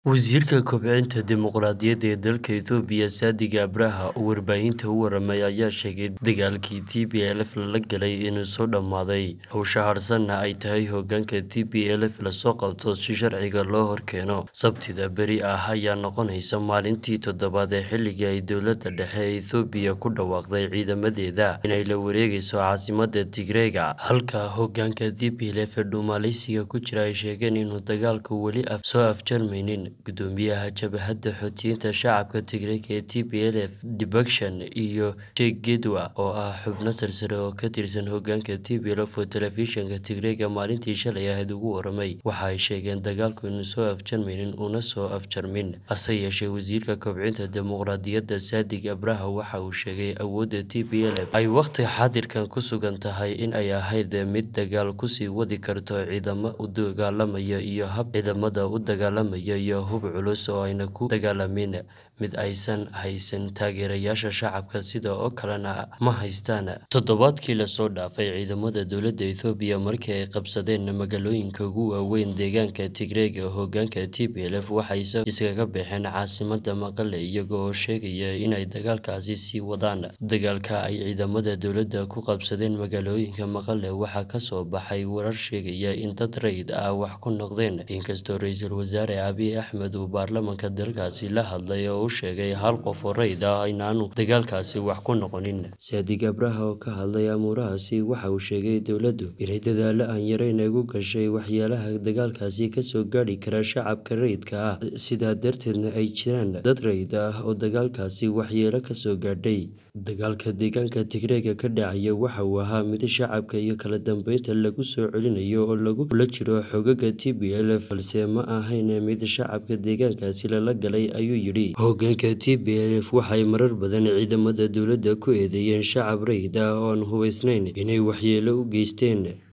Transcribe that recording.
Wasiirka Kobcinta Dimuqraadiyadda ee dalka Itoobiya Saadiq Abraha oo warbaahinta u waramay ayaa sheegay dagaalkii TPLF lala galay inuu soo dhammaaday hawsha harsanna ay tahay hoggaanka TPLF lasoo qabto si sharciga loo horkeeno sabtida beri ah ayaa noqonaysa maalintii toddobaad ee xilligii ay dowladda dhexe ee Itoobiya ku dhawaaqday ciidamadeeda inay la wareegayso caasimadda Tigreega halka hoggaanka TPLF ee dhumaaleysiga ku jira ay sheegeen inuu dagaalku weli soo afjarmaynin gudoomiyaha jabhadda xoutiyiinta shacabka Tigreega ee TPLF Debretsion iyo Sheikh Gedwa oo ah xubno sarsare oo ka tirsan hoggaanka TPLF oo telefishinka Tigreega maalintii shalay ahayd uga waramay waxa ay sheegeen dagaalku inuu soo afjarmaynin una soo afjarmin hase yeeshee wasiirka kobcinta dimuqraadiyadda Saadiq Abraha waxa uu sheegay awoodda TPLF ay waqti xaadirkan ku sugan tahay in ay ahayd mid dagaal ku sii wadi karto ciidamo u dagaalamaya iyo hab ciidamada u dagaalamaya iyo hub culus oo aanay ku dagaalamin mid aysan haysan taageerayaasha shacabka sida oo kalena ma haystaan toddobaadkii lasoo dhaafay ciidamada dowladda Itoobiya markii ay qabsadeen magaalooyinka ugu waaweyn deegaanka Tigreega hoggaanka TPLF waxay iskaga baxeen caasimadda Maqale iyaga oo sheegaya inay dagaalkaasi sii wadaan dagaalka ay ciidamada dowladda ku qabsadeen magaalooyinka Maqale waxaa ka soo baxay warar sheegaya in dad rayid ah wax ku noqdeen inkastoo ra'iisul wasaare Abiy Axmed uu baarlamaanka dalkaasi la hadlay oo uu sheegay hal qof oo rayid ah inaanu dagaalkaasi wax ku noqonin Saadiq Abraha oo ka hadlay amuurahaasi waxa uu sheegay dowladdu inay dadaalo aan yareyn ugu gashay waxyaalaha dagaalkaasi ka soo gaadhi kara shacabka rayidka ah sidaa darteedna ay jiraan dad rayid ah oo dagaalkaasi waxyeello ka soo gaadhay dagaalka deegaanka Tigreega ka dhacaya waxa uu ahaa mid shacabka iyo kala dambeynta lagu soo celinayo oo lagula jiro xoogagga TPLF balse ma ahayn mid shacabka deegaankaasi lala galay ayuu yidhi hoggaanka TPLF waxay marar badan ciidamada dowladda ku eedeeyeen shacab rayid ah oo aan hubaysnayn inay waxyeello u geysteen